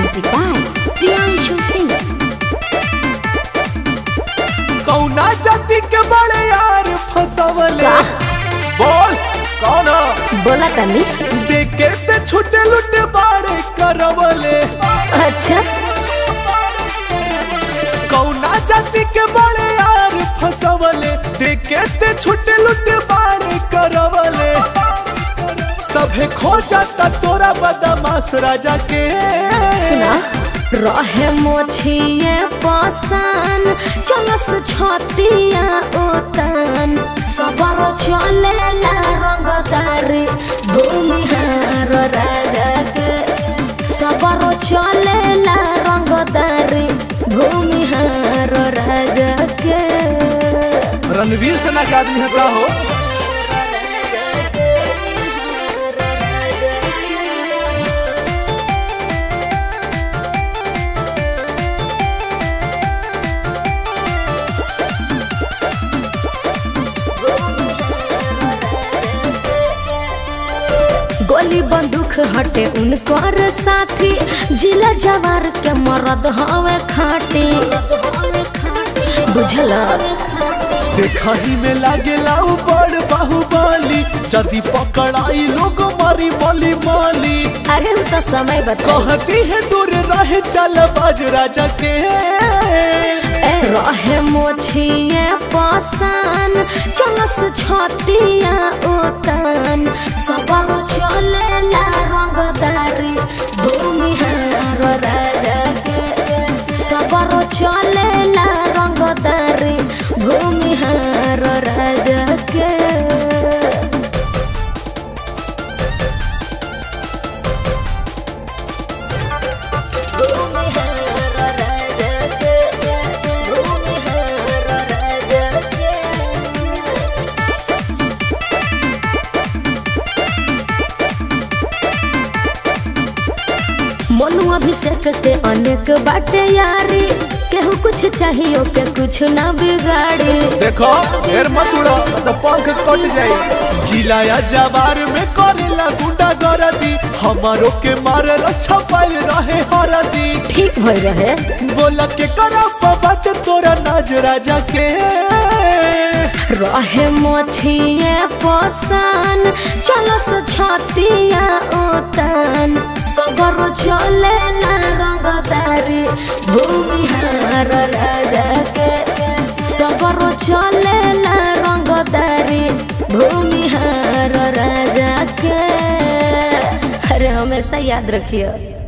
Music by Priyanshu Singh. कौना जाति के बड़े यार फसवले का? बोल कौन बोला तनी देखे ते छुटे लुटे बाड़े करवले अच्छा कौना जाति के बड़े यार फसवले देखे ते छुटे लुटे बाड़े करवले सभे खो जाता तोरा बदमाश राजा के सुना रहे मोछिए पसान चलस छतिया ओतन सबर चलेला रंगदारी भूमिहार राजा के सबर चलेला रंगदारी भूमिहार राजा के रणवीर सेना के आदमी है का हो गोली बंदूक हटे उनकर साथी जिला जवार के मरद हवे खाटी बुझल देखही में लागेला उ बड़ बाहुबली जदी पकड़ाई लोग मारी मली माली अरे उ तो समय बता कहती है दूर रहे चल बाज राजा के रहे मोछिए पसान चलस छतिया ओतन सबर चलेला रंगदारी भूमिहार राजा के सबर चलेला रंगदारी भूमिहार राजा के मनु अभिषेक के अनेक बाटे यारी केहू कुछ चाहिए के कुछ ना बिगाड़ी देखो ढेर मत उड़ो तो पंख कट जाई जिलाया जवार में करेला गुंडा गरदी हमारो के मारे रक्षा पाइल रहे हरदी ठीक भई रहे बोला के करा बात तोरा नाज राजा के रहे मोछिए पसान चलस छतिया ओतन सबर चले ना रंगदारी भूमिहार राजा के सबर चले ना रंगदारी भूमिहार राजा के अरे हमेशा याद रखियो